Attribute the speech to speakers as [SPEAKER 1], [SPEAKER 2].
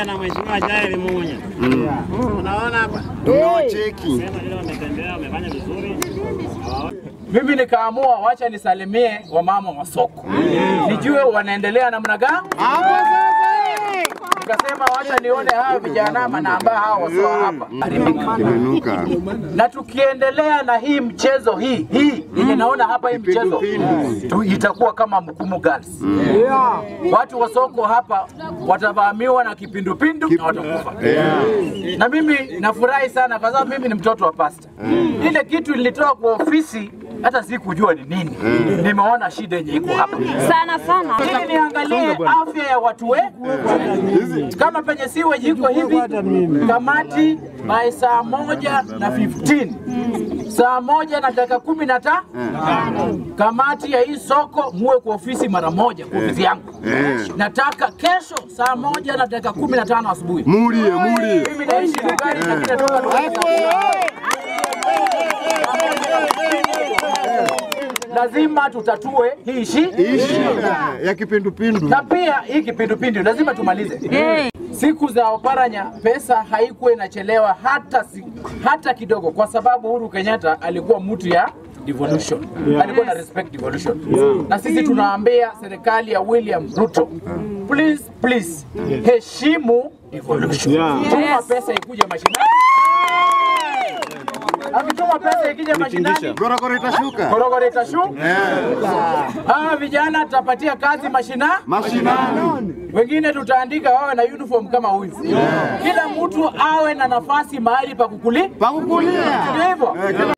[SPEAKER 1] pamoja na mheshimiwa Jael Munya. Unaona hapa
[SPEAKER 2] Tumewacheki.
[SPEAKER 1] sema leo wametembea, wamefanya vizuri.
[SPEAKER 3] Mimi nikaamua wacha nisalimie wamama wa soko, nijue wanaendelea namna gani. Nikasema wacha nione hawa vijana manamba hawa wasoa hapa haribika.
[SPEAKER 2] Imenuka.
[SPEAKER 3] na tukiendelea na hii mchezo hii hii yenye naona hapa hii mchezo tu itakuwa kama Mkumu Girls. Watu wa soko hapa watavamiwa na kipindupindu na watakufa. Na mimi nafurahi sana kwa sababu mimi ni mtoto wa pasta. Ile kitu nilitoa kwa ofisi hata sikujua ni nini. Nimeona shida yenye iko hapa.
[SPEAKER 4] sana sana.
[SPEAKER 3] Ili niangalie afya ya watu we kama penye siwe jiko hivi, kamati by saa moja na 15 saa moja na dakika kumi na ta kamati ya hii soko muwe kwa ofisi mara moja kwa ofisi yangu. Nataka kesho saa moja na dakika kumi na tano asubuhi.
[SPEAKER 2] Mulie, mulie.
[SPEAKER 3] Mimi naishi dukani lakini natoka dukani lazima tutatue hii shi
[SPEAKER 2] Hii shida ya kipindupindu.
[SPEAKER 3] na pia hii kipindupindu lazima tumalize. Siku za Oparanya pesa haikuwa inachelewa hata, si, hata kidogo, kwa sababu Uhuru Kenyatta alikuwa mtu ya devolution, alikuwa na respect devolution. Na sisi tunaambia serikali ya William Ruto, please please, heshimu devolution. Tuma pesa ikuje mashinani, akituma pesa ikija mashinani
[SPEAKER 2] Gorogoro itashuka.
[SPEAKER 3] korogoro itashuka. Hawa vijana tutapatia kazi mashina,
[SPEAKER 2] Mashinani.
[SPEAKER 3] wengine tutaandika wawe na uniform kama huyu. Kila mtu awe na nafasi mahali pa kukuli,
[SPEAKER 2] Pakukulia.
[SPEAKER 3] ndio hivyo.